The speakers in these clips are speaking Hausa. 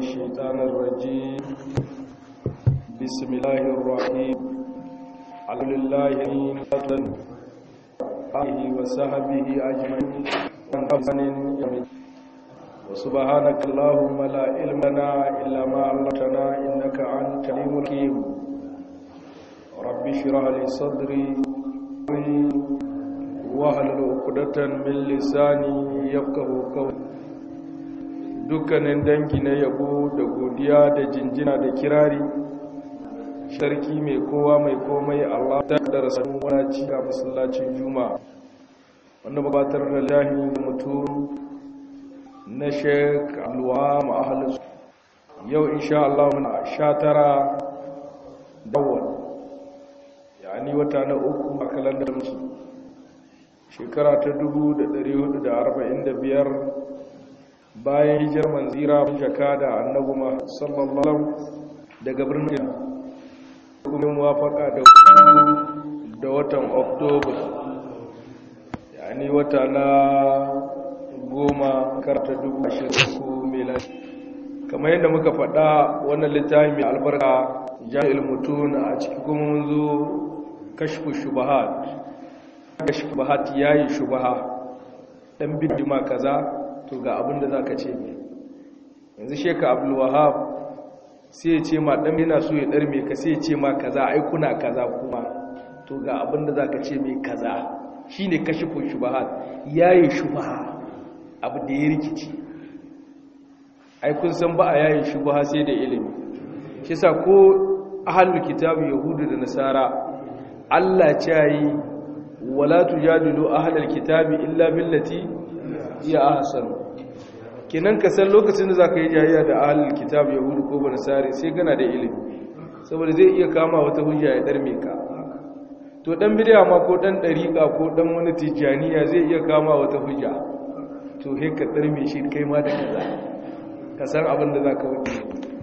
الشيطان الرجيم بسم الله الرحيم الحمد لله آله وصحبه أجمعين وسبحانك اللهم لا علم لنا إلا ما علمتنا إنك أنت العليم الحكيم رب اشرح لي صدري واحلل عقدة من لساني يفقهوا قولي dukkanin dangi na yabo da godiya da jinjina da kirari sarki mai kowa mai komai Allah ta da rasulun wani cika masallacin juma wanda babatar da lahi mutum na sheik alwa ma'ahalus yau insha Allah muna sha tara dawon yani wata na uku a kalandar musu shekara ta 1445 bayan hijar manzira jaka da annabu ma sallallahu daga birnin kuma muwafaka da da watan oktoba yani wata na goma karta dubu ashirin ko melani kamar yadda muka faɗa wannan littafi mai albarka jami'il mutun a ciki kuma mun zo kashfu shubahat kashfu shubahat yayi shubaha dan bidima kaza to ga abin da za ka ce mai yanzu sheka abdulwahab sai ya ce ma ɗan yana so ya ɗarme ka sai ya ce ma kaza aikuna kaza kuma to ga abin da za ka ce mai kaza shi ne kashi kun shubahat ya yi shubaha abu da ya rikici aikun san ba a yayin shubaha sai da ilimi shi sa ko ahalul kitabu yahudu da nasara allah ce yi wala tujadilu ahlal kitabi illa billati iya ahsan kenan ka san lokacin da zaka yi jayayya da ahlul kitab yahudu ko banasari sai kana da ilimi saboda zai iya kama wata hujja ya darme ka to dan bid'a ma ko dan dariqa ko dan wani tijaniya zai iya kama wata hujja to he ka darme shi kai ma da kaza ka san abin da zaka wuce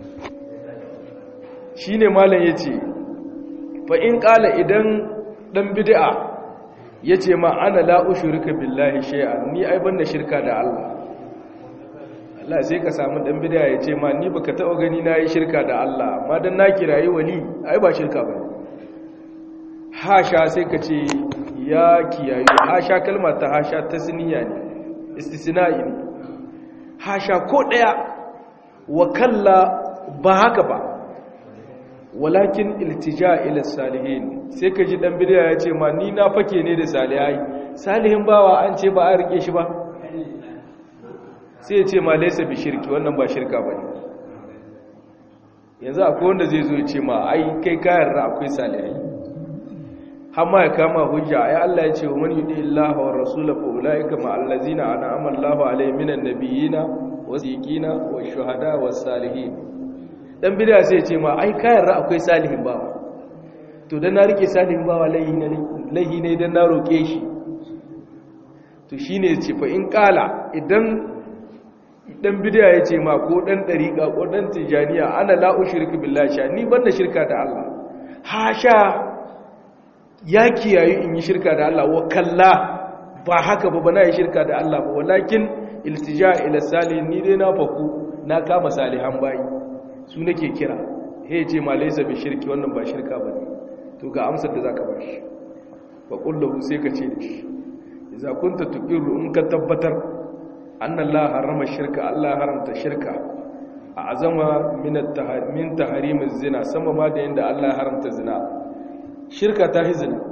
shine malam yace fa in qala idan dan bid'a ya ce ma ana la'ushirka billahi shay'an ni ai banda shirka da Allah Allah sai ka samu dan bid'a ya ce ma ni baka taba gani na yi shirka da Allah amma dan na kirayi wali ai ba shirka bane hasha sai ka ce ya kiyayu hasha kalmar ta hasha tasniya ne istisna'i ne hasha ko daya wa kalla ba haka ba walakin iltija ila salihin sai ka ji dan bid'a ya ce ma ni na fake ne da salihai salihin bawa an ce ba a rike shi ba sai ya ce ma laysa bi shirki wannan ba shirka bane yanzu akwai wanda zai zo ya ce ma ai kai kayan ra akwai salihai amma ya kama hujja ai Allah ya ce wa man yudi Allah wa rasulahu fa ulaika ma allazina an'ama Allahu alaihim minan nabiyina was-siddiqina wash-shuhada was-salihin dan bid'a sai ya ce ma ai kayan ra akwai salihin bawa to dan na rike salihin bawa laihi ne laihi ne dan na roke shi to shine ce fa in kala idan dan bid'a ya ce ma ko dan dariqa ko dan tijaniya ana la ushriku billahi sha ni banda shirka da Allah hasha ya kiyayi in yi shirka da Allah wa kalla ba haka ba bana yi shirka da Allah ba walakin iltija ila salihin ni dai na faku na kama salihan bayi su nake kira he ce ma laysa bi shirki wannan ba shirka bane to ga amsar da zaka bashi wa kullahu sai ka ce dashi idza kunta tuqiru in ka tabbatar anna Allah harama shirka Allah haramta shirka a azama min at-tahrim tahrim az-zina sama ma da yanda Allah haramta zina shirka ta hi zina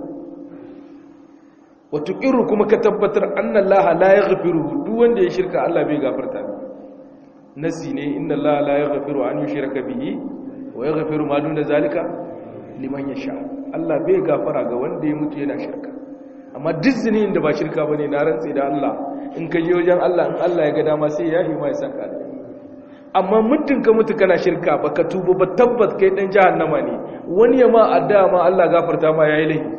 wa tuqiru kuma ka tabbatar anna Allah la yaghfiru duk wanda ya shirka Allah bai gafarta nasi ne inna Allah la yaghfiru an yushraka bihi wa yaghfiru ma duna zalika liman yasha Allah bai gafara ga wanda ya mutu yana shirka amma duk zinin da ba shirka bane na rantsi da Allah in ka je wajen Allah in Allah ya ga dama sai ya yi mai saka amma muddin ka mutu kana shirka baka tuba ba tabbat kai dan jahannama ne wani ya ma adda ma Allah gafarta ma yayi laifi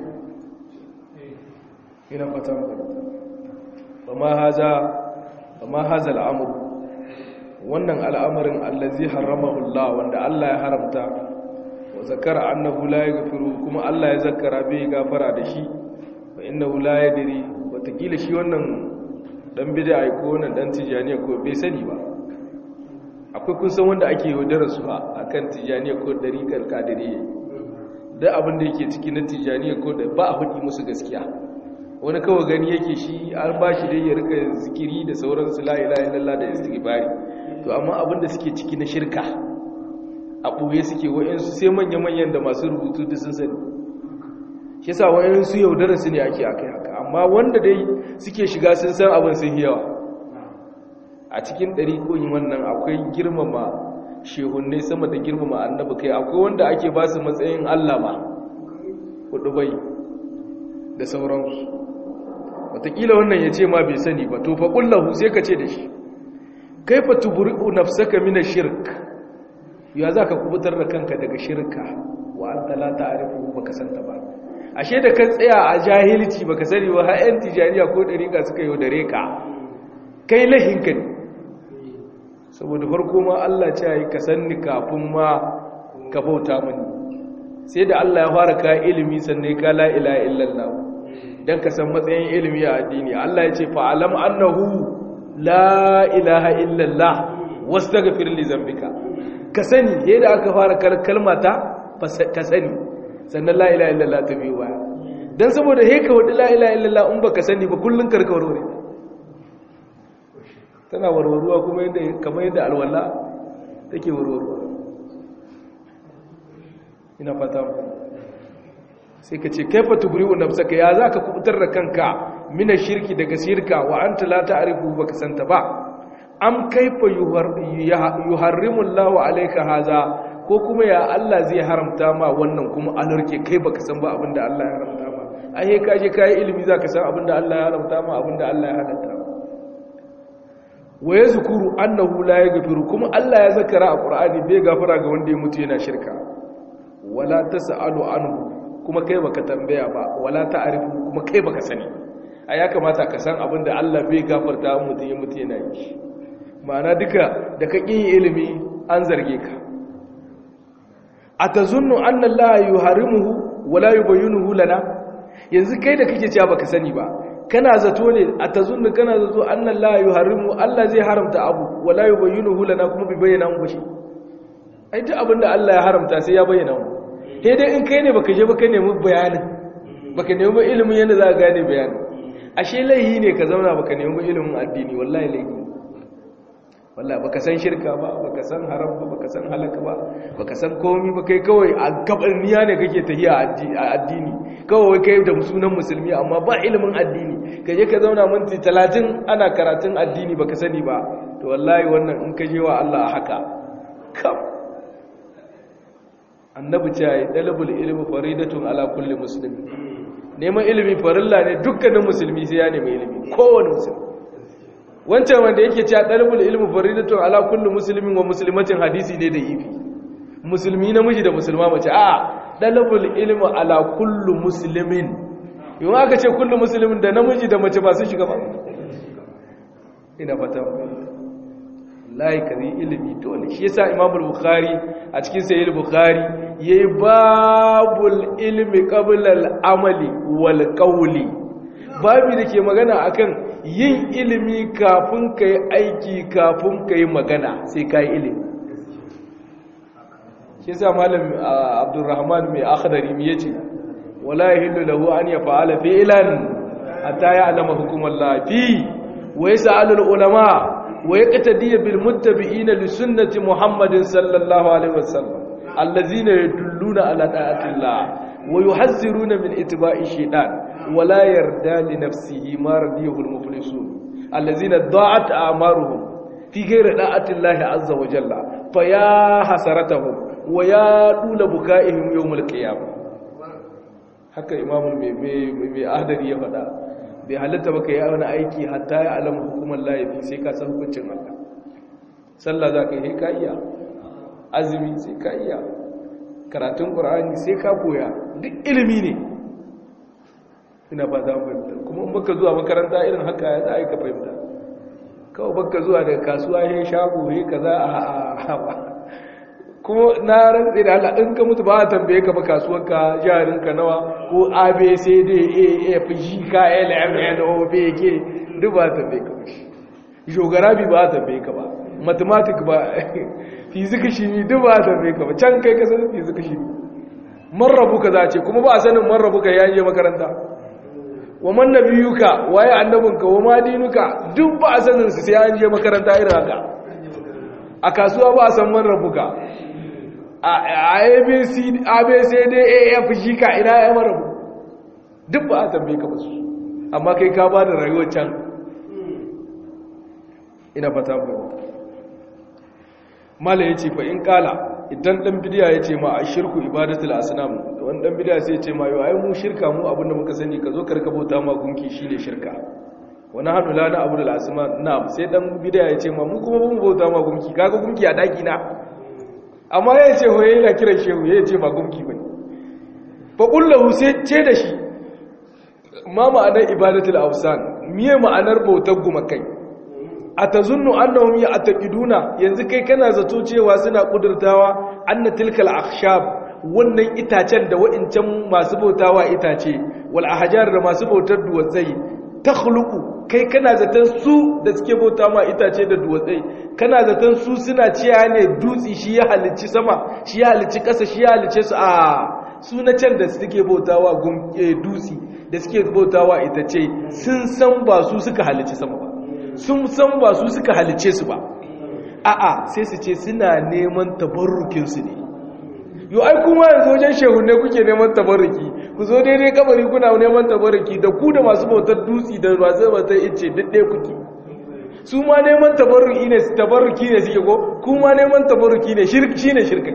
ina fata mu amma haza amma haza al'amru wannan al'amarin allazi haramahu Allah wanda Allah ya haramta wa zakara annahu la yaghfiru kuma Allah ya zakara bai gafara da shi fa innahu la yadri watakila shi wannan dan bid'a ko wannan dan tijaniya ko bai sani ba akwai kun san wanda ake yaudara su a kan tijaniya ko dariƙar kadiriya da abin da yake ciki na tijaniya ko da ba a hudi musu gaskiya wani kawai gani yake shi an ba shi dai ya rika zikiri da sauransu la ilaha illallah da istighfari to amma abin da suke ciki na shirka a ɓoye suke wa'yansu sai manya-manyan da masu rubutu da sun sani shi sa wa'yansu yaudara su ne ake akai haka amma wanda dai suke shiga sun san abin sun yawa a cikin ɗari koyi wannan akwai girmama shehunne sama da girmama annabi kai akwai wanda ake ba su matsayin allah ma hudu bai da sauransu watakila wannan ya ce ma bai sani ba to faƙullahu sai ka ce da shi kaifa tuburi'u nafsaka mina shirk ya za ka kubutar da kanka daga shirka wa an talata a rufu baka santa ba ashe da kan tsaya a jahilci baka sani ba ha'yan tijaniya ko ɗariƙa suka yi da reka kai lahinka ne saboda farko ma Allah ce yi ka sanni kafin ma ka bauta mani sai da Allah ya fara ka ilimi sannan ka la ilaha illallah dan ka san matsayin ilimi a addini Allah ya ce fa'alam annahu la ilaha illallah wastaghfir li zambika ka sani yadda aka fara kalmata ka sani sannan la ilaha illallah ta biyu baya dan saboda he ka wadi la ilaha illallah in baka sani ba kullun karka warware tana warwaruwa kuma yadda kamar yadda alwala take warwaruwa ina fata mu sai ka ce kaifa tubri'u nafsaka ya zaka kubutar da kanka mina shirki daga shirka wa anta la ta'rifu baka santa ba am kaifa yuharrimu Allahu alayka haza ko kuma ya Allah zai haramta ma wannan kuma alarke kai baka san ba abinda Allah ya haramta ma ai ka je kai ilimi zaka san abinda Allah ya haramta ma abinda Allah ya halatta wa yazkuru annahu la yaghfiru kuma Allah ya zakara a Qur'ani bai gafara ga wanda ya mutu yana shirka wala tasalu anhu kuma kai baka tambaya ba wala ta'rifu kuma kai baka sani a ya kamata ka san abin da Allah bai gafarta mutum ya mutu yana yi ma'ana duka da ka ƙin ilimi an zarge ka a ta zunnu an Allah yi harimuhu wala yi bayyunuhu lana yanzu kai da kake cewa baka sani ba kana zato ne a ta zunnu kana zato an Allah yi harimu Allah zai haramta abu wala yi bayyunuhu lana kuma bai bayyana mu shi ai duk abin da Allah ya haramta sai ya bayyana mu sai dai in kai ne baka je baka nemi bayanin baka nemi ilimin yadda za ka gane bayanin ashe laihi ne ka zauna baka nemi ilimin addini wallahi laihi wallahi baka san shirka ba baka san haram ba baka san halaka ba baka san komai ba kai kawai a gabarniya ne kake tahiya a addini kawai kai da sunan musulmi amma ba ilimin addini ka je ka zauna minti 30 ana karatun addini baka sani ba to wallahi wannan in ka je wa Allah haka kam annabi ce ya dalabul ilmi faridatun ala kulli muslimin neman ilimi farilla ne dukkanin musulmi sai ya nemi ilimi kowane musulmi wancan wanda yake cewa dalibul ilmi faridatun ala kulli muslimin wa muslimatin hadisi ne da ifi musulmi namiji da musulma mace a dalibul ilmi ala kulli muslimin yau aka ce kulli muslimin da namiji da mace ba su shiga ba ina fata layi kari ilimi dole shi yasa imamul bukhari a cikin sahih bukhari yayi babul ilmi qabla al-amali wal qawli babu da ke magana akan yin ilimi kafin kai aiki kafin kai magana sai kai ilimi shi yasa malam abdurrahman mai akhdari mi yace wala yahillu lahu an yaf'ala fi'lan hatta ya'lama hukumallahi fi wa yas'alu al-ulama ويقتدي بالمتبعين لسنة محمد صلى الله عليه وسلم الذين يدلون على طاعة الله ويحذرون من اتباع الشيطان ولا يردى لنفسه ما رضيه المفلسون الذين ضاعت أعمارهم في غير طاعة الله عز وجل فيا حسرتهم ويا طول بكائهم يوم القيامة haka imamul mai ahdari ya faɗa bai halitta baka yi wani aiki hatta ya alama hukumar laifi sai ka san hukuncin Allah sallah za ka yi ka iya azumi sai ka iya karatun ƙur'ani sai ka koya duk ilimi ne ina ba za fahimta kuma in baka zuwa makaranta irin haka ya za a yi ka fahimta kawai baka zuwa daga kasuwa ya shago ya kaza a hawa kuma na rantsi da Allah in ka mutu ba a tambaye ka ba kasuwanka jarinka nawa ko abcd a f g k l m n o b k duk ba a tambaye ka ba shi jogarabi ba a tambaye ka ba mathematics ba physics shi ne duk ba a tambaye ka ba can kai ka san physics shi marrabu ka za a ce kuma ba a sanin marrabu ka yayin makaranta wa man nabiyuka waye annabinka wa ma dinuka duk ba a sanin su sai an je makaranta irin haka a kasuwa ba a san man rabuka a abc abcd af shi ka ina ya marabu duk ba a tambaye ka basu amma kai ka ba da rayuwar can ina fata ba mala ya ce fa in kala idan dan bidiya ya ce ma a shirku ibadatul asnam wani dan bidiya sai ya ce ma yau ai mu shirka mu abinda muka sani ka zo karka bauta ma gunki shine shirka wani hannu la na abudul asma na sai dan bidiya ya ce ma mu kuma mu bauta ma gunki kaga gunki a daki na amma ya ce hoye yana kiran shehu ya ce ba gunki bane fa kullahu sai ce da shi ma ma'anar ibadatul awsan miye ma'anar bautar gumakai atazunnu annahum ya'taqiduna yanzu kai kana zato cewa suna kudurtawa anna tilkal akhshab wannan itacen da wa'incan masu bautawa itace wal ahjar da masu bautar duwatsai takhluqu kai kana zaton su da suke bauta ma itace da duwatsai kana zaton su suna ciya ne dutsi shi ya halicci sama shi ya halicci ƙasa shi ya halicce su a su na can da suke bautawa dutsi da suke bautawa itace sun san ba su suka halicci sama ba sun san ba su suka halicce su ba a'a sai su ce suna neman tabarrukin su ne yau ai kuma yanzu wajen shehunne kuke neman tabarruki ku zo daidai kabari kuna neman tabarruki da ku da masu bautar dutsi da masu bautar ice duk ɗaya kuke su ma neman tabarruki ne tabarruki ne suke ko kuma neman tabarruki ne shi ne shirka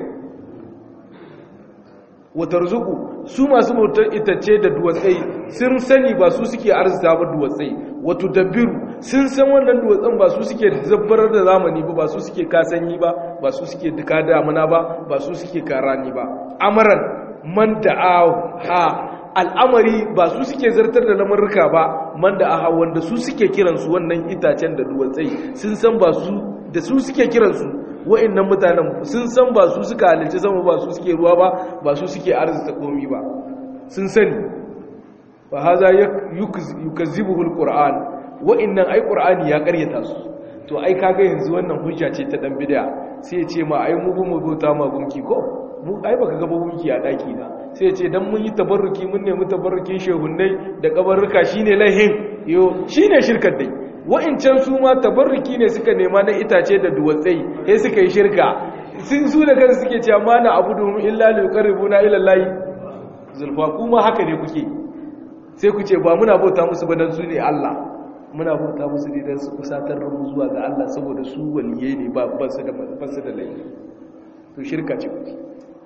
wata rizuku su masu bautar itace da duwatsai sun sani ba su suke arzita ba duwatsai wato dabiru sun san wannan duwatsan ba su suke zabbarar da zamani ba ba su suke kasanyi ba ba su suke duka damuna ba ba su suke karani ba amaran man da ha al'amari ba su suke zartar da lamurruka ba man da aha wanda su suke kiransu wannan itacen da duwatsai sun san ba su da su suke kiransu wa'annan mutanen sun san ba su suka halicci sama ba su suke ruwa ba ba su suke arzita komi ba sun sani fa haza yukazzibuhu alquran wa'annan ai qur'ani ya karyata su to ai kaga yanzu wannan hujja ce ta dan bid'a sai ya ce ma ai mu mu bauta ma gunki ko mu ai baka ga gunki a daki na sai ya ce dan mun yi tabarruki mun nemi tabarrukin shehunnai da kabarruka shine lahin yo shine shirkar dai wa'incan su ma tabarruki ne suka nema na itace da duwatsai sai suka yi shirka sun su da kansu suke cewa ma na abudu illa liqarribuna ila allahi zulfa kuma haka ne kuke sai ku ce ba muna bauta musu ba dan su ne Allah muna bauta musu ne dan su kusatar da mu zuwa ga Allah saboda su waliyai ne ba ba su da ba su da laifi to shirka ce kuke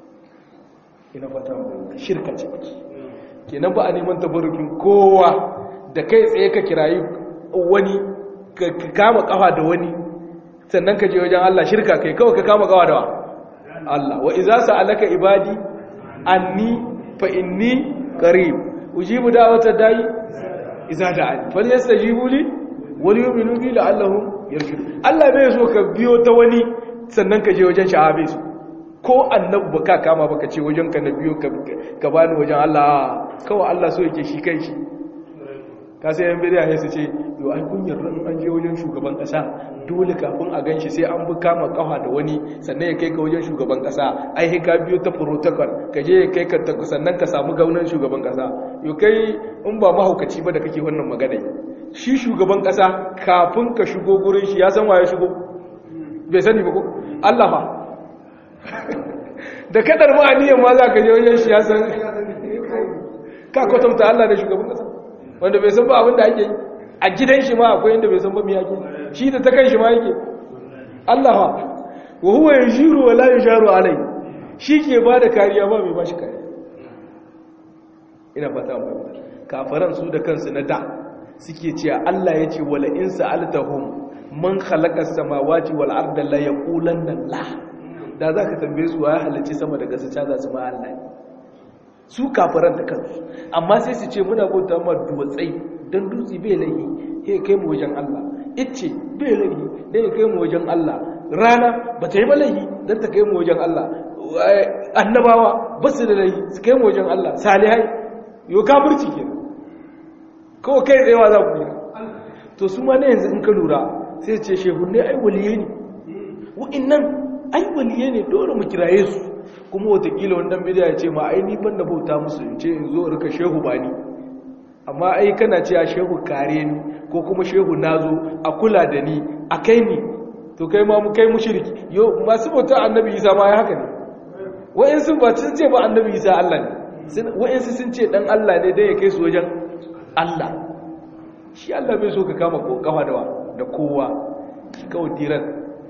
ina fata mu shirka ce kuke kenan ba a neman tabarrukin kowa da kai tsaye ka kirayi wani ka kama kafa da wani sannan ka je wajen Allah shirka kai kawai ka kama kafa da wa Allah wa iza sa'alaka ibadi anni fa inni qarib ujibu da'wata da'i iza da'ani falyastajibu li wal yu'minu bi la'allahum yarshudun Allah bai so ka biyo ta wani sannan ka je wajen shahabe su ko annabi baka kama baka ce wajen ka na biyo ka bani wajen Allah kawai Allah so yake shi kai shi ka sai yan bidiya su ce yau ai kun yarda in an je wajen shugaban kasa dole kafin a ganshi sai an bi kama kafa da wani sannan ya kai ka wajen shugaban kasa ai sai ka biyo ta protocol ka je ya kai ka sannan ka samu gaunan shugaban kasa yau kai in ba mahaukaci ba da kake wannan magana shi shugaban kasa kafin ka shigo gurin shi ya san waye shigo bai sani ba ko Allah fa da kadar ma aniyan ma za ka je wajen shi ya san ka kwatanta Allah da shugaban kasa wanda bai san ba abin da ake yi a gidan shi ma akwai inda bai san ba me yake shi da ta kan shi ma yake Allah ha wa huwa yajiru wa la yujaru alai shi ke ba da kariya ba mai ba shi kariya ina fata mu kafaran su da kansu na da suke cewa Allah ya ce wala in sa'altahum man khalaqa as-samawati wal arda la yaqulanna la da zaka tambaye su wa ya halicci sama da ƙasa ta za su ma Allah su kafiran da kansu amma sai su ce muna bauta ma duwatsai don dutse bai laihi ya kai mu wajen Allah icce bai laihi don ya kai mu wajen Allah rana ba ta yi ba laihi don ta kai mu wajen Allah annabawa ba su da laihi su kai mu wajen Allah salihai yau kafirci ke kawai kai tsayawa za ku yi to su ma na yanzu in ka lura sai ce shehunne ai waliye ne wa'annan ai waliye ne dole mu kiraye su kuma watakila wannan bidiya ya ce ma ai ni ban da bauta musu in ce in zo rika shehu bani amma ai kana cewa shehu kare ni ko kuma shehu nazo a kula da ni a kai ni to kai ma mu kai mushriki yo masu bauta annabi Isa ma ya haka ne wa'ansu ba sun ce ba annabi Isa Allah ne wa'ansu sun ce dan Allah ne dan ya kai su wajen Allah shi Allah bai so ka kama ko kafa da da kowa kawai tiran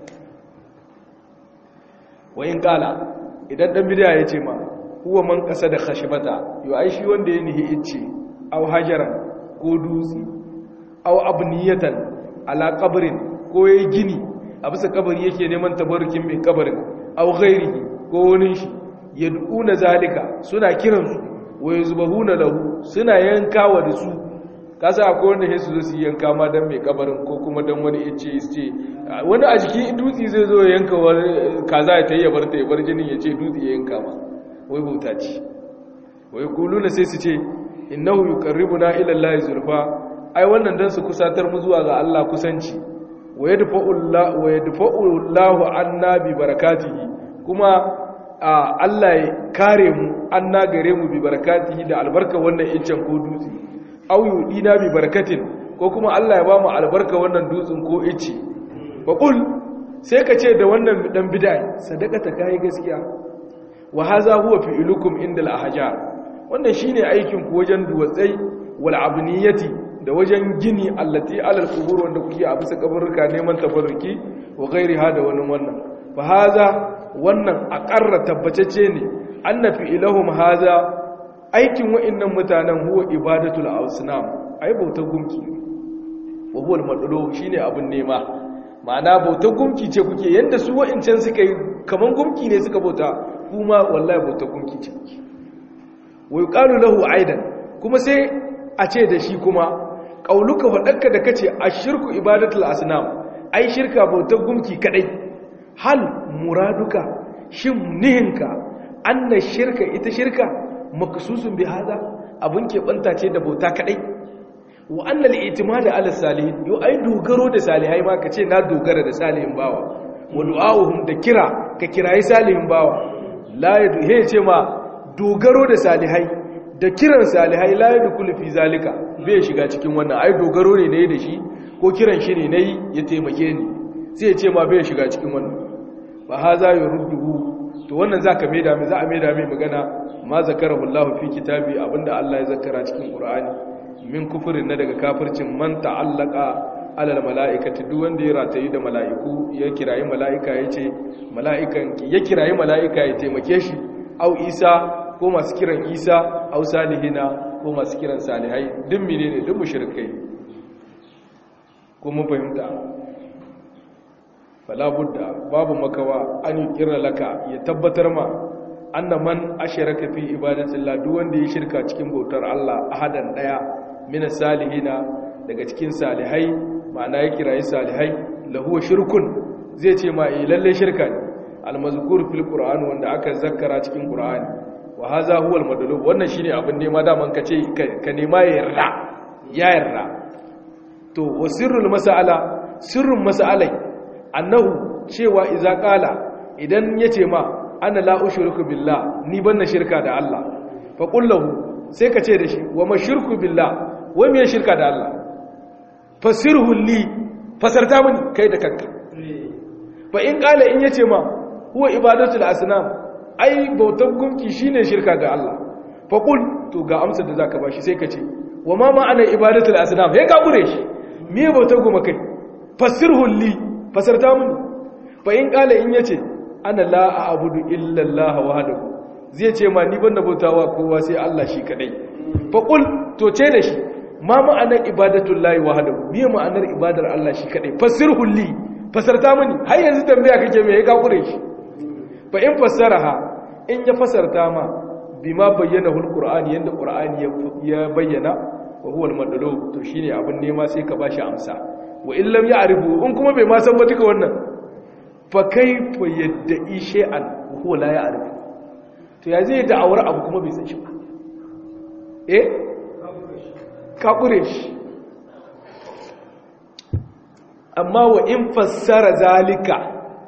wayin kala idan dan bidiya ya ce ma huwa man kasa da khashibata yo ai shi wanda ya nihi ice aw hajaran ko dutse aw abniyatan ala qabrin ko yayi gini a bisa kabari yake neman tabarrukin mai kabarin aw ghairihi ko wani shi yad'una zalika suna kiransu wa yazbahuna lahu suna yankawa da su kasa akwai wanda sai su zo su yanka ma dan mai kabarin ko kuma dan wani yace ce wani a jikin dutse zai zo ya yanka kaza ya tayi ya bar ta ya bar jinin ya ce dutse ya yanka ma wai bauta ce wai kuluna sai su ce innahu yuqarribuna ila allahi zulfa ai wannan dan su kusatar mu zuwa ga Allah kusanci wa yadfa'u Allah wa yadfa'u Allahu anna bi barakatihi kuma Allah ya kare mu anna gare mu bi barakatihi da albarka wannan incen ko dutse au yudina bi barakatin ko kuma Allah ya ba mu albarka wannan dutsen ko ice fa qul sai ka ce da wannan dan bid'a sadaka ta kai gaskiya wa hadha huwa fi'lukum inda al-ahjar wannan shine aikin ku wajen duwatsai wal abniyati da wajen gini allati alal qubur wanda kuke a bisa kaburruka neman tabarruki wa ghairiha da wani wannan fa hadha wannan aqarra tabbatacce ne anna fi'lahum hadha aikin wa'annan mutanen huwa ibadatul asnam ai bautar gumki wa huwa al shine abun nema ma'ana bautar gumki ce kuke yanda su wa'incan suka yi kaman gumki ne suka bauta kuma wallahi bautar gumki ce wa yuqalu lahu aidan kuma sai a ce da shi kuma qauluka fadakka da kace ashirku ibadatul asnam ai shirka bautar gumki kadai hal muraduka shin nihinka anna shirka ita shirka maksusun bi hada abun keɓanta ce da bauta kadai wa annal itimada ala salihin yo ai dogaro da salihai ma kace na dogara da salihin bawa wa du'a'uhum da kira ka kirayi salihin bawa la yadu he ce ma dogaro da salihai da kiran salihai la yadkhulu fi zalika bai shiga cikin wannan ai dogaro ne nayi da shi ko kiran shi ne nayi ya taimake ni sai ya ce ma bai shiga cikin wannan fa haza yurduhu to wannan zaka maida mai za a maida mai magana ma zakarahu Allah fi kitabi abinda Allah ya zakara cikin Qur'ani min kufurin na daga kafircin man ta'allaka alal mala'ikati duk wanda ya ratayi da mala'iku ya kirayi mala'ika yace mala'ikan ya kirayi mala'ika ya taimake shi au Isa ko masu kiran Isa au salihina ko masu kiran salihai duk menene duk mushrikai ko mun fahimta fala budda babu makawa an kira laka ya tabbatar ma anna man asharaka fi ibadatillah duk wanda ya shirka cikin bautar Allah ahadan daya min salihina daga cikin salihai ma'ana ya kirayi salihai lahu shirkun zai ce ma eh lalle shirka ne almazkur fil qur'an wanda aka zakkara cikin qur'ani wa hadha huwa almadlub wannan shine abin nema da man kace ka nema ya yarda ya yarda to wasirrul mas'ala sirrun mas'alai annahu cewa iza qala idan yace ma ana la ushriku billah ni banna shirka da Allah fa qullahu sai ka ce da shi wa mashirku billah wai me shirka da Allah fasirhu li fasarta mini kai da kanka fa in qala in yace ma huwa ibadatul asnam ai bautar gunki shine shirka ga Allah fa qul to ga amsar da zaka bashi sai ka ce wa ma ma'ana ibadatul asnam he ka gure shi me bautar goma kai fasirhu li fasarta mini fa in qala in yace ana la a'budu illa Allah wahdahu zai ce ma ni banda bautawa kowa sai Allah shi kadai fa qul to ce da shi ma ma'anar ibadatul lahi wahdahu me ma'anar ibadar Allah shi kadai fasirhu li fasarta mini har yanzu tambaya kake me ya kakure shi fa in fassaraha in ya fasarta ma bima bayyana hul qur'ani yanda qur'ani ya bayyana wa huwa al-madlub to shine abin nema sai ka bashi amsa wa in lam ya'rifu in kuma bai ma san ba duka wannan fa kaifa yadda'i shay'an wa huwa la ya'rifu to ya zai da'awar abu kuma bai san shi ba eh ka kure shi amma wa in fassara zalika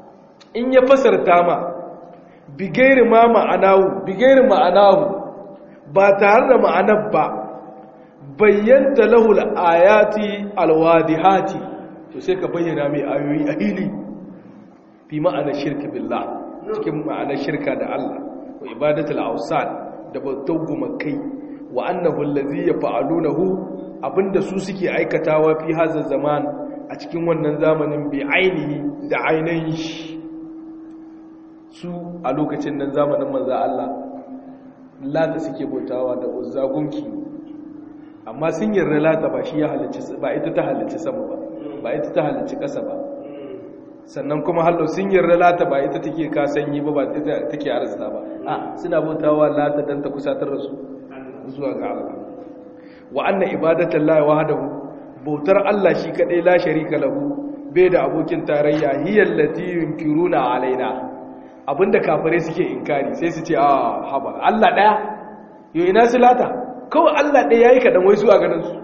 in ya fasarta ma bigairi ma ma'anahu bigairi ma'anahu ba tare da ma'anar ba bayyanta lahul ayati alwadihati to sai ka bayyana mai ayoyi a hili fi ma'anar shirka billah cikin ma'anar shirka da Allah wa ibadatul awsan da bautar gumakai wa annahu allazi yaf'alunahu abinda su suke aikatawa fi hazar zaman a cikin wannan zamanin bi ainihi da ainihin shi su a lokacin nan zamanin manzo Allah lata suke bautawa da uzza gunki amma sun yarda lata ba shi ya halicci ba ita ta halicci sama ba ba ita ta halicci ƙasa ba sannan kuma hallo sun yarda lata ba ita take ka sanyi ba ba ita take arzita ba a suna bautawa lata dan ta kusatar da su zuwa ga Allah wa anna ibadatan la wahdahu bautar Allah shi kadai la sharika lahu bai da abokin tarayya hiyal lati yunkiruna alaina abinda kafare suke inkari sai su ce a haba Allah daya yo ina silata kawai Allah daya yayi kadan wai zuwa ganin su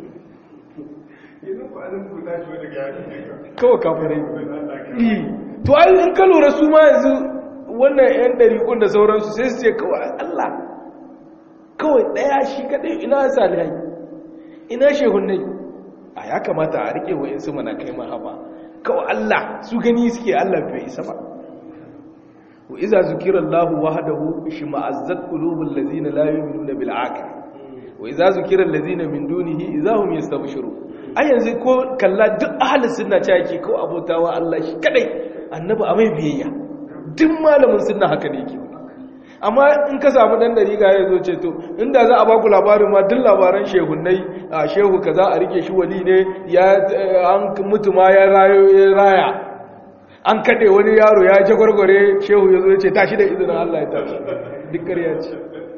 kawai kafare to ai in ka lura su ma yanzu wannan yan dariƙun da sauransu sai su ce kawai Allah kawai daya shi kadai ina salihai ina shehunnai a ya kamata a rike wa insu mana kai mahaba kawai Allah su gani suke Allah bai isa ba wa iza zukira Allah wahdahu shima'azzat qulubul ladzina la yu'minuna bil akhir wa iza zukira allazina min dunihi idahum yastabshirun ai yanzu ko kalla duk ahli sunna ce yake ko abotawa Allah shi kadai annabi a mai biyayya duk malamin sunna haka ne yake amma in ka samu dan dariga ya zo ce to inda za a baku labarin ma duk labaran shehunnai a shehu kaza a rike shi wali ne ya an mutu ma ya rayo ya raya an kade wani yaro ya je gwargware shehu ya zo ya ce tashi da izinin Allah ya tashi duk ƙarya ce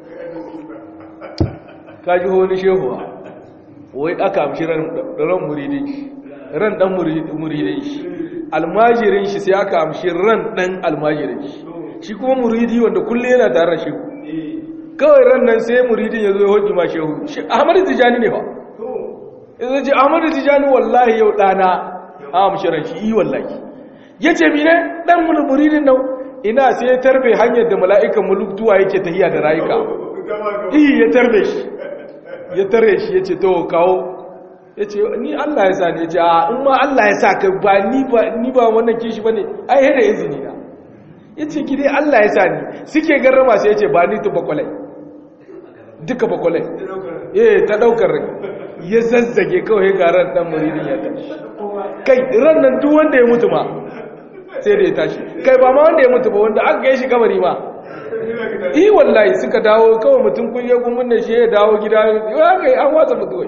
ka ji wani shehu wai aka amshi ran muridin shi ran dan muridin shi almajirin shi sai aka amshi ran dan almajirin shi shi kuma muridi wanda kulle yana tare da shehu kawai ran nan sai muridin ya zo ya hoji ma shehu ahmadu tijani ne ba ya ce ahmadu tijani wallahi yau dana a amshiran shi yi wallahi ya ce mine dan muridin nan ina sai ya tarbe hanyar da mala'ikan muluktuwa yake tahiya da rayuka iya ya tarbe shi ya tare shi ya ce to kawo ya ce ni allah ya sa ne ya ce a in ma allah ya sa ka ba ni ba wannan kishi ba ne ai da izini na ya ce ki dai Allah ya sa ni suke garrama sai ya ce ba ni tu bakwalai duka bakwalai eh ta daukar rai ya zazzage kawai garan dan muridin ya tashi kai ran nan duk wanda ya mutu ma sai da ya tashi kai ba ma wanda ya mutu ba wanda aka kai shi kamari ma yi wallahi suka dawo kawai mutum kun yi gumin da shi ya dawo gida ya kai an watsa mutuwai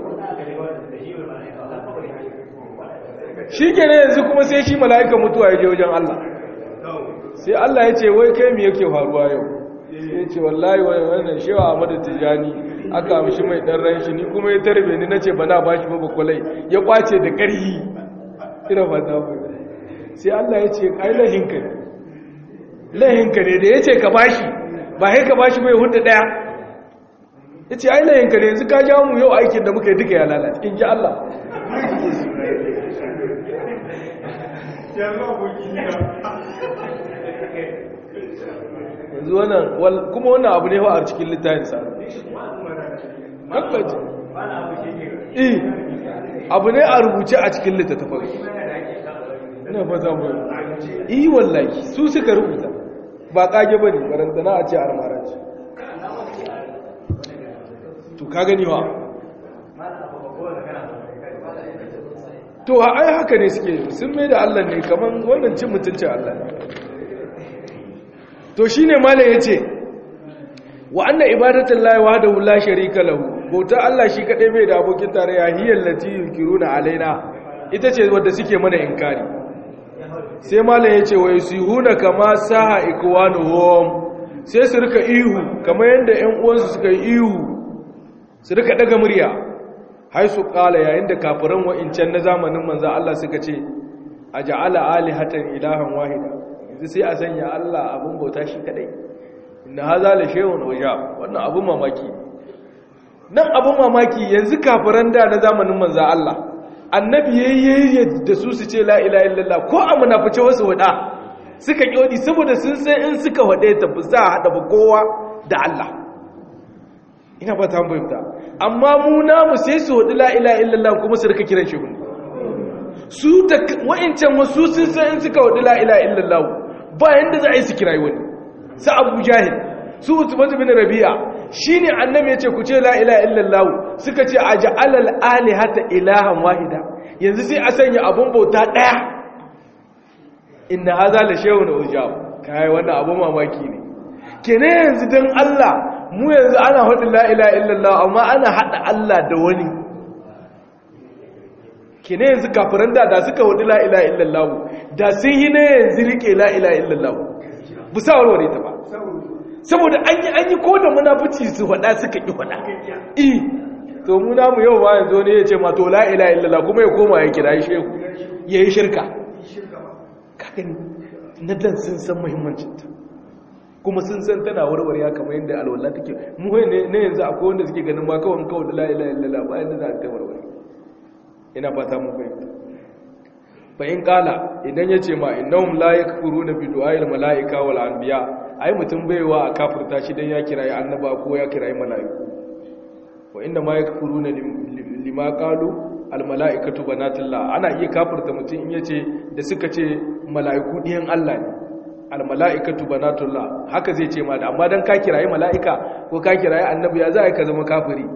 shi ke ne yanzu kuma sai shi mala'ika mutuwa ya je wajen Allah sai Allah ya ce wai kai mi yake faruwa yau sai ya ce wallahi wannan shewa Ahmadu Tijani aka amshi mai dan ran shi ni kuma ya tarbe ni nace ba na bashi ba bakwalai ya kwace da ƙarhi ina fata mu sai Allah ya ce ai lahinka ne lahinka ne da yace ka bashi ba sai ka bashi mai hudu daya yace ai lahinka ne yanzu ka jawo mu yau aikin da muka yi duka ya lalace in ji Allah yanzu wannan kuma wannan abu ne a cikin littafinsa hakkaci eh abu ne a rubuce a cikin littattafan ina fata mu yi wallahi su suka rubuta ba kage bane barantana a ce armaranci to ka gani wa to ai haka ne suke sun mai da Allah ne kaman wannan cin mutuncin Allah ne to shine malam yace wa anna ibadatul lahi wahdahu la sharika lahu bauta Allah shi kadai bai da abokin tarayya hiyal lati yunkiruna alaina ita ce wanda suke mana inkari sai malam yace wa yusihuna kama saha ikwanuhum sai su rika ihu kamar yanda ƴan uwansu suka yi ihu su rika daga murya haisu kala yayin da kafiran wa'incan na zamanin manzan Allah suka ce a ja'ala alihatan ilahan wahida yanzu sai a sanya Allah abin bauta shi kadai inna haza la shay'un waja wannan abin mamaki nan abin mamaki yanzu kafiran da na zamanin manzan Allah annabi yayye da su su ce la ilaha illallah ko a munafice wasu wada suka kyodi saboda sun san in suka wade ta ba za a hada ba kowa da Allah ina ba ta fahimta amma mu namu sai su wadi la ilaha illallah kuma su rika kiran shi su da wa'incan wasu sun san in suka wadi la ilaha illallah ba yanda za a yi su kirayi wani sa Abu Jahil su Utbah bin Rabi'a shine annabi ya ce ku ce la ilaha illallah suka ce aj'alal alihata ilahan wahida yanzu sai a sanya abun bauta daya inna hadha la shay'un ujab kai wannan abu mamaki ne kene yanzu dan Allah mu yanzu ana hadin la ilaha illallah amma ana hada Allah da wani kene yanzu kafiran da da suka wadi la ilaha illallah da sun yi ne yanzu rike la ilaha illallah bu sa warware ta ba saboda an yi an yi ko da munafici su faɗa suka ƙi faɗa eh to mu namu yau ba yanzu ne ya ce ma to la ilaha illallah kuma ya koma ya kira shehu ya yi shirka kaga na dan sun san muhimmancin ta kuma sun san tana warware ya kamar yadda alwala take mu ne ne yanzu akwai wanda suke ganin ma kawai kawai da la ilaha illallah ba yanda za ta warware ina fata mun fahimta fa in kala idan yace ma innahum la yakfuruna bi du'a'il malaika wal anbiya ai mutum baiwa a kafirta shi dan ya kirayi annaba ko ya kirayi mala'iku wa inda ma yakfuruna lima qalu al mala'ikatu banatullah ana iya kafirta mutum in yace da suka ce mala'iku diyan Allah ne al mala'ikatu banatullah haka zai ce ma da amma dan ka kirayi mala'ika ko ka kirayi annabi ya za ka zama kafiri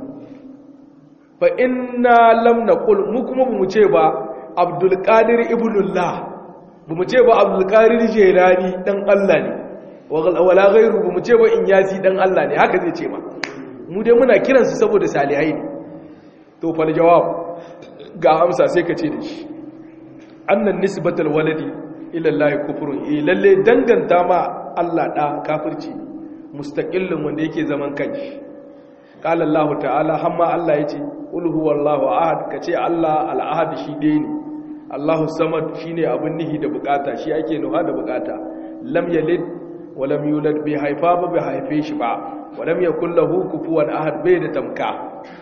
fa inna lam naqul mu kuma mu ce ba abdul qadir ibnullah mu ce ba abdul qadir jilani dan Allah ne wala ghairu ba mu ce ba in yasi dan Allah ne haka zai ce ma mu dai muna kiransu saboda salihai ne to fal jawab ga amsa sai ka ce da shi annan nisbatul waladi ila Allah kufrun eh lalle danganta ma Allah da kafirci mustaqillun wanda yake zaman kanshi qala Allah ta'ala hamma Allah yace qul huwallahu ahad kace Allah al-ahad shi dai ne Allahu samad shine abin nihi da bukata shi ake nuha da bukata lam yalid walam yulad bai haifa ba bai haife shi ba walam yakul lahu kufuwan ahad bai da tamka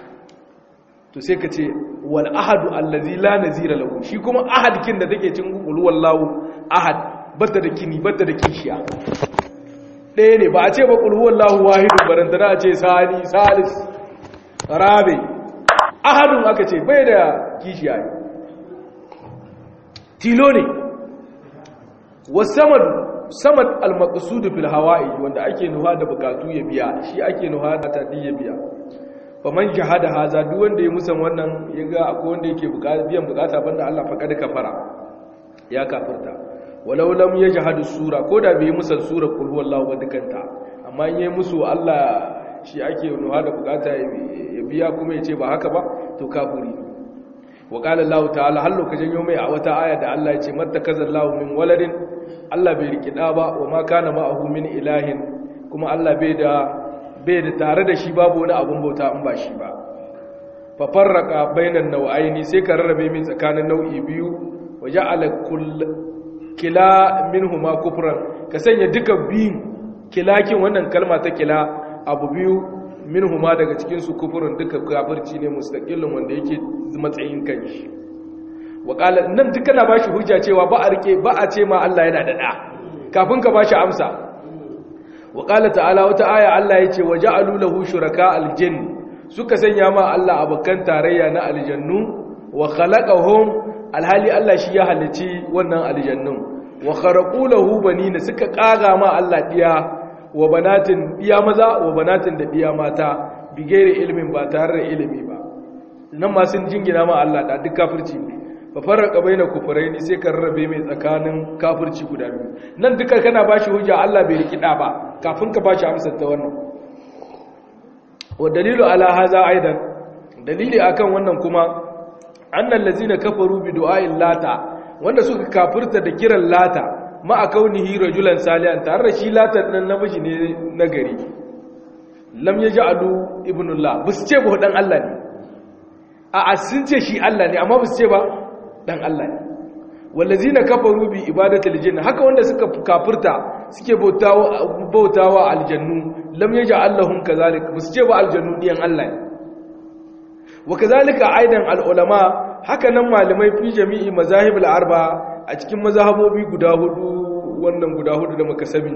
to sai ka ce wal ahadu allazi la nazira lahu shi kuma ahad kin da take cin qul wallahu ahad bata da kini bata da kishiya ɗaya ne ba a ce ba qul wallahu wahidun barantana a ce sani salis rabi ahadun aka ce bai da kishiya ne tilo ne wasamadu samad al-maqsud fil hawa'i wanda ake nuha da bukatu ya biya shi ake nuha da tadi ya biya faman jahada haza duk wanda ya musan wannan yaga akwai wanda yake bukata biyan bukata banda Allah faqad kafara ya kafirta walau lam yajhadu sura koda bai musan sura kul huwallahu wa dukanta amma in yayi musu Allah shi ake nuha da bukata ya biya kuma yace ba haka ba to kafiri wa qala Allah ta'ala hallo ka janyo mai a wata aya da Allah ya ce mattakazallahu min waladin Allah bai riki da ba wa ma kana ma'ahu min ilahin kuma Allah bai da bai da tare da shi babu wani abun bauta in ba shi ba fa farraqa bainan nau'aini sai ka rarrabe min tsakanin nau'i biyu wa ja'ala kull kila minhuma kufran ka sanya duka biyun kilakin wannan kalma ta kila abu biyu minhuma daga cikin su kufurun duka kafirci ne mustaqillun wanda yake matsayin kanshi waƙala nan duka na bashi hujja cewa ba a rike ba a ce ma Allah yana da ɗa kafin ka bashi amsa waƙala ta'ala wata aya Allah ya ce wa ja'alu lahu shuraka aljin suka sanya ma Allah abokan tarayya na aljannu wa khalaqahum alhali Allah shi ya halici wannan aljannun wa kharaqu lahu banina suka kaga ma Allah diya wa banatin diya maza wa banatin da diya mata bigere ilimin ba tare da ilimi ba nan ma sun jingina ma Allah da duk kafirci ne fa farraqa baina kufraini sai ka rarrabe mai tsakanin kafirci guda biyu nan duka kana bashi hujja Allah bai riki da ba kafin ka bashi amsar ta wannan wa dalilu ala hadha aidan dalili akan wannan kuma annal ladzina kafaru bi du'a'il lata wanda suka kafirta da kiran lata ma a kaunihi rajulan salihan tare da shi lata dan namiji ne na gari lam yaj'alu ibnullah bus ce ba dan Allah ne a sun ce shi Allah ne amma bus ce ba dan Allah ne wallazina kafaru bi ibadatil jinni haka wanda suka kafirta suke bautawa bautawa aljannu lam yaj'al lahum kazalik bus ce ba aljannu diyan Allah ne wa kazalika aidan alulama haka nan malamai fi jami'i mazahibul arba a cikin mazhabobi guda hudu wannan guda hudu da muka sami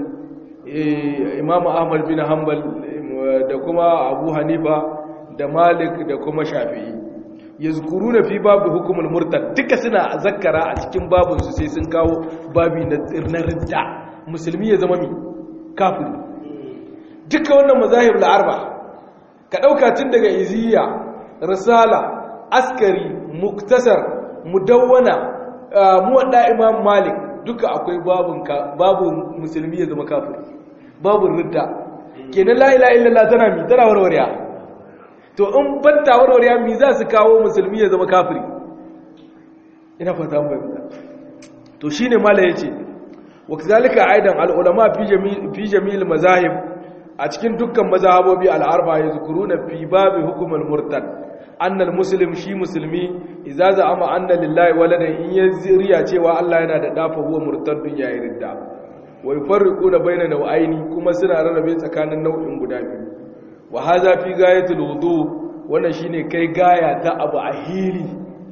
imamu ahmad bin hanbal da kuma abu hanifa da malik da kuma shafi'i yazkuruna fi babu hukumul murtad duka suna zakkara a cikin babun su sai sun kawo babi na tsirnar ridda musulmi ya zama mi kafiri duka wannan mazahib al-arba ka dauka tun daga iziya risala askari muktasar mudawwana muwadda imam malik duka akwai babun babun musulmi ya zama kafiri babun ridda kenan la ilaha illallah tana mi tana warwariya to in banta warwariya mi za su kawo musulmi ya zama kafiri ina fata mun bayyana to shine mala yace wa kazalika aidan al ulama fi jami' fi jami'il mazahib a cikin dukkan mazhabobi al arba yazkuruna fi babi hukm al murtad anna al muslim shi musulmi idza za'ama anna lillahi waladan in yazriya cewa Allah yana da dafa huwa murtadun yayi ridda wa yufarriquna bayna nau'aini kuma suna rarrabe tsakanin nau'in guda biyu wa haza fi gayatul wudu wannan shine kai gaya ta abu a hili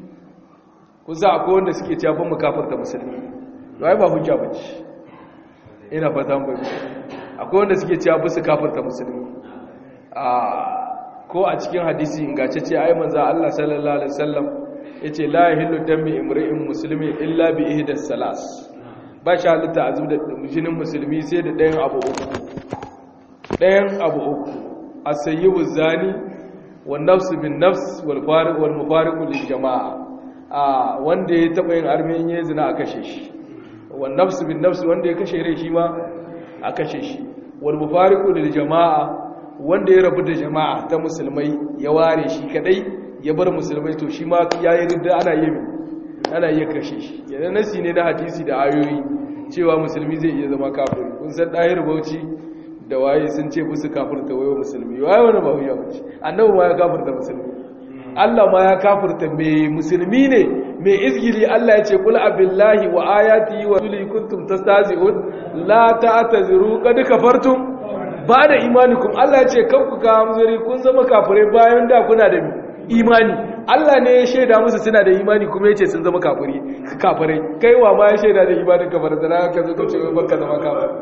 ku za akwai wanda suke cewa fa mukafarta musulmi wai ba hujja bace ina fata mun bayyana akwai wanda suke cewa ba su kafarta musulmi a ko a cikin hadisi ingantacce ai manzo Allah sallallahu alaihi wasallam yace la yahillu dami imri'in muslimi illa bi ihdas salas ba shi halitta a da jinin musulmi sai da ɗayan abu uku ɗayan abu uku a sayyibu zani wal nafsu bin nafs wal fariq wal mufariqu lil jama'a a wanda ya taba yin armin ya zina a kashe shi wal nafsu bin nafs wanda ya kashe rai shi ma a kashe shi wal mufariqu lil jama'a wanda ya rabu da jama'a ta musulmai ya ware shi kadai ya bar musulmai to shi ma yayi ridda ana yi ana iya kashe shi yana nasi ne na hadisi da ayoyi cewa musulmi zai iya zama kafiri kun san dahir bauchi da waye sun ce musu kafirta wayo musulmi waye wani ba huya bace annabi ma ya kafirta musulmi Allah ma ya kafirta me musulmi ne me izgili Allah ya ce kul abillahi wa ayatihi wa rasulihi kuntum tastazi'un la ta'taziru qad kafartum ba da imanikum Allah ya ce kan ku ka hamzari kun zama kafirai bayan da kuna da imani Allah ne ya shaida musu suna da imani kuma ya ce sun zama kafiri kafirai kaiwa ma ya shaida da imanin kafir da ka zo ka ce baka zama kafir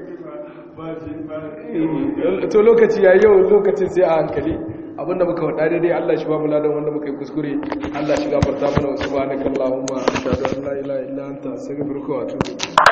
to lokaci ya yau lokacin sai a hankali abinda muka faɗa daidai Allah shi ba mu ladan wanda muka yi kuskure Allah shi gafarta mana wasu subhanakallahumma ashhadu an la ilaha illa anta astaghfiruka wa atubu